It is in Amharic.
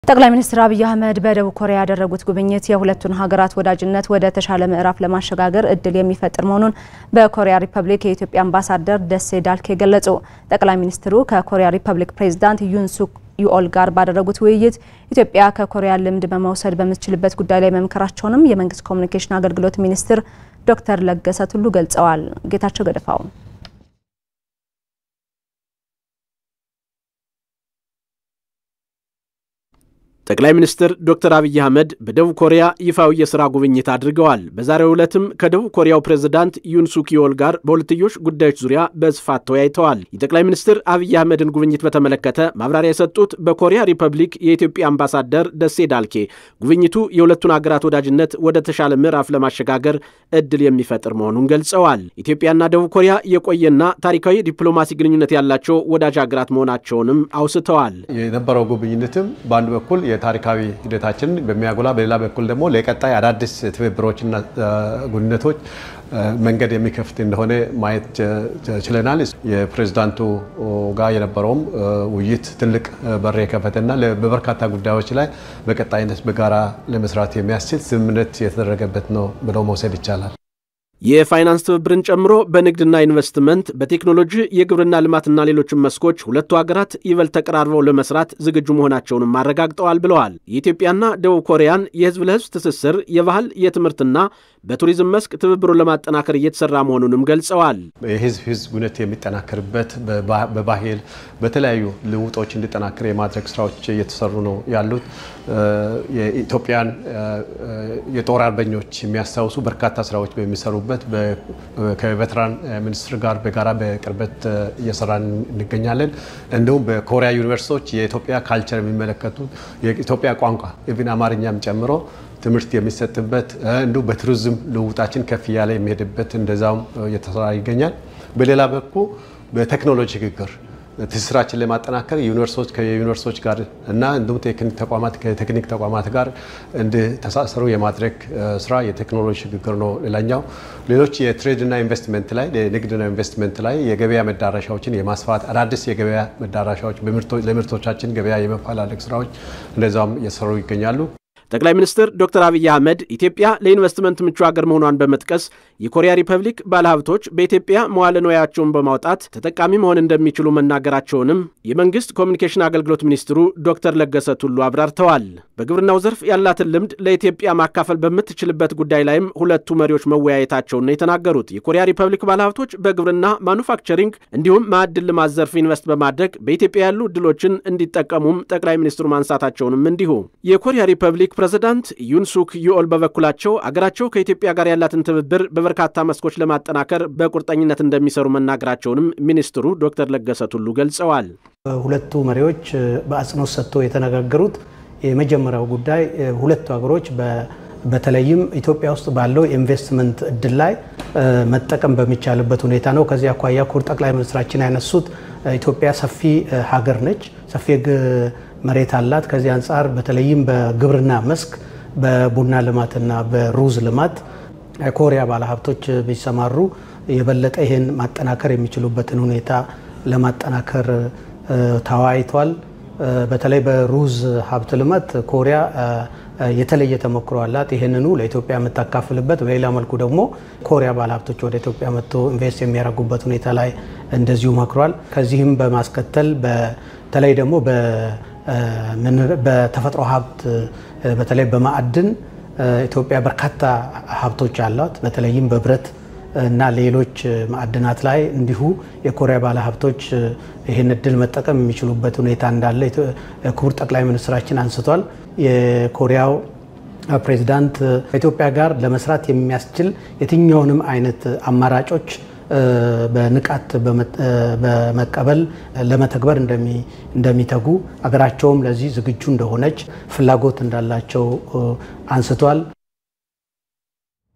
ጠቅላይ ሚኒስትር አብይ አህመድ በደቡብ ኮሪያ ያደረጉት ጉብኝት የሁለቱን ሀገራት ወዳጅነት ወደ ተሻለ ምዕራፍ ለማሸጋገር እድል የሚፈጥር መሆኑን በኮሪያ ሪፐብሊክ የኢትዮጵያ አምባሳደር ደሴ ዳልኬ ገለጹ። ጠቅላይ ሚኒስትሩ ከኮሪያ ሪፐብሊክ ፕሬዝዳንት ዩን ሱክ ዩኦል ጋር ባደረጉት ውይይት ኢትዮጵያ ከኮሪያ ልምድ በመውሰድ በምትችልበት ጉዳይ ላይ መምከራቸውንም የመንግስት ኮሚኒኬሽን አገልግሎት ሚኒስትር ዶክተር ለገሰ ቱሉ ገልጸዋል። ጌታቸው ገደፋው ጠቅላይ ሚኒስትር ዶክተር አብይ አህመድ በደቡብ ኮሪያ ይፋዊ የሥራ ጉብኝት አድርገዋል። በዛሬው ዕለትም ከደቡብ ኮሪያው ፕሬዝዳንት ዩን ሱክ ዮል ጋር በሁለትዮሽ ጉዳዮች ዙሪያ በስፋት ተወያይተዋል። የጠቅላይ ሚኒስትር አብይ አህመድን ጉብኝት በተመለከተ ማብራሪያ የሰጡት በኮሪያ ሪፐብሊክ የኢትዮጵያ አምባሳደር ደሴ ዳልኬ ጉብኝቱ የሁለቱን ሀገራት ወዳጅነት ወደ ተሻለ ምዕራፍ ለማሸጋገር እድል የሚፈጥር መሆኑን ገልጸዋል። ኢትዮጵያና ደቡብ ኮሪያ የቆየና ታሪካዊ ዲፕሎማሲ ግንኙነት ያላቸው ወዳጅ ሀገራት መሆናቸውንም አውስተዋል። የነበረው ጉብኝትም በአንድ በኩል የታሪካዊ ሂደታችንን በሚያጎላ በሌላ በኩል ደግሞ ለቀጣይ አዳዲስ ትብብሮችና ግንኙነቶች መንገድ የሚከፍት እንደሆነ ማየት ችለናል። የፕሬዝዳንቱ ጋር የነበረውም ውይይት ትልቅ በር የከፈተና በበርካታ ጉዳዮች ላይ በቀጣይነት በጋራ ለመስራት የሚያስችል ስምምነት የተደረገበት ነው ብለው መውሰድ ይቻላል። የፋይናንስ ትብብርን ጨምሮ በንግድና ኢንቨስትመንት፣ በቴክኖሎጂ፣ የግብርና ልማትና ሌሎችም መስኮች ሁለቱ ሀገራት ይበልጥ ተቀራርበው ለመስራት ዝግጁ መሆናቸውንም አረጋግጠዋል ብለዋል። የኢትዮጵያና ደቡብ ኮሪያን የህዝብ ለህዝብ ትስስር፣ የባህል የትምህርትና በቱሪዝም መስክ ትብብሩን ለማጠናከር እየተሰራ መሆኑንም ገልጸዋል። የህዝብ ህዝብ ግንኙነት የሚጠናከርበት በባህል በተለያዩ ልውጦች እንዲጠናከር የማድረግ ስራዎች እየተሰሩ ነው ያሉት። የኢትዮጵያን የጦር አርበኞች የሚያስታውሱ በርካታ ስራዎች በሚሰሩበት ከቬትራን ሚኒስትር ጋር በጋራ በቅርበት እየሰራን እንገኛለን። እንዲሁም በኮሪያ ዩኒቨርሲቲዎች የኢትዮጵያ ካልቸር የሚመለከቱ የኢትዮጵያ ቋንቋ ኢቭን አማርኛም ጨምሮ ትምህርት የሚሰጥበት እንዲሁም በቱሪዝም ልውጣችን ከፍ እያለ የሚሄድበት እንደዛውም እየተሰራ ይገኛል። በሌላ በኩል በቴክኖሎጂ ሽግግር ትስስራችን ለማጠናከር ዩኒቨርሲቲዎች ከዩኒቨርሲቲዎች ጋር እና እንዲሁም ቴክኒክ ተቋማት ከቴክኒክ ተቋማት ጋር እንዲተሳሰሩ የማድረግ ስራ የቴክኖሎጂ ሽግግር ነው። ሌላኛው ሌሎች የትሬድና ኢንቨስትመንት ላይ የንግድና ኢንቨስትመንት ላይ የገበያ መዳረሻዎችን የማስፋት አዳዲስ የገበያ መዳረሻዎች ለምርቶቻችን ገበያ የመፈላለግ ስራዎች እንደዛውም እየሰሩ ይገኛሉ። ጠቅላይ ሚኒስትር ዶክተር አብይ አህመድ ኢትዮጵያ ለኢንቨስትመንት ምቹ ሀገር መሆኗን በመጥቀስ የኮሪያ ሪፐብሊክ ባለሀብቶች በኢትዮጵያ መዋለ ንዋያቸውን በማውጣት ተጠቃሚ መሆን እንደሚችሉ መናገራቸውንም የመንግስት ኮሚኒኬሽን አገልግሎት ሚኒስትሩ ዶክተር ለገሰ ቱሉ አብራርተዋል። በግብርናው ዘርፍ ያላትን ልምድ ለኢትዮጵያ ማካፈል በምትችልበት ጉዳይ ላይም ሁለቱ መሪዎች መወያየታቸውን ነው የተናገሩት። የኮሪያ ሪፐብሊክ ባለሀብቶች በግብርና ማኑፋክቸሪንግ፣ እንዲሁም ማዕድን ልማት ዘርፍ ኢንቨስት በማድረግ በኢትዮጵያ ያሉ እድሎችን እንዲጠቀሙም ጠቅላይ ሚኒስትሩ ማንሳታቸውንም እንዲሁ የኮሪያ ሪፐብሊክ ፕሬዝዳንት ዩን ሱክ ዩኦል በበኩላቸው አገራቸው ከኢትዮጵያ ጋር ያላትን ትብብር በበርካታ መስኮች ለማጠናከር በቁርጠኝነት እንደሚሰሩ መናገራቸውንም ሚኒስትሩ ዶክተር ለገሰ ቱሉ ገልጸዋል። ሁለቱ መሪዎች በአጽንኦት ሰጥቶ የተነጋገሩት የመጀመሪያው ጉዳይ ሁለቱ ሀገሮች በተለይም ኢትዮጵያ ውስጥ ባለው የኢንቨስትመንት እድል ላይ መጠቀም በሚቻልበት ሁኔታ ነው። ከዚህ አኳያ ክቡር ጠቅላይ ሚኒስትራችን ያነሱት ኢትዮጵያ ሰፊ ሀገር ነች፣ ሰፊ መሬት አላት። ከዚህ አንጻር በተለይም በግብርና መስክ በቡና ልማትና በሩዝ ልማት ኮሪያ ባለሀብቶች ቢሰማሩ የበለጠ ይህን ማጠናከር የሚችሉበትን ሁኔታ ለማጠናከር ተወያይቷል። በተለይ በሩዝ ሀብት ልማት ኮሪያ የተለየ ተሞክሮ አላት። ይህንኑ ለኢትዮጵያ የምታካፍልበት፣ በሌላ መልኩ ደግሞ ኮሪያ ባለሀብቶች ወደ ኢትዮጵያ መጥቶ ኢንቨስት የሚያደርጉበት ሁኔታ ላይ እንደዚሁ መክሯል። ከዚህም በማስከተል በተለይ ደግሞ በተፈጥሮ ሀብት በተለይ በማዕድን ኢትዮጵያ በርካታ ሀብቶች አሏት። በተለይም በብረት እና ሌሎች ማዕድናት ላይ እንዲሁ የኮሪያ ባለሀብቶች ይህን እድል መጠቀም የሚችሉበት ሁኔታ እንዳለ ክቡር ጠቅላይ ሚኒስትራችን አንስቷል። የኮሪያው ፕሬዚዳንት ከኢትዮጵያ ጋር ለመስራት የሚያስችል የትኛውንም አይነት አማራጮች በንቃት በመቀበል ለመተግበር እንደሚተጉ አገራቸውም ለዚህ ዝግጁ እንደሆነች ፍላጎት እንዳላቸው አንስቷል።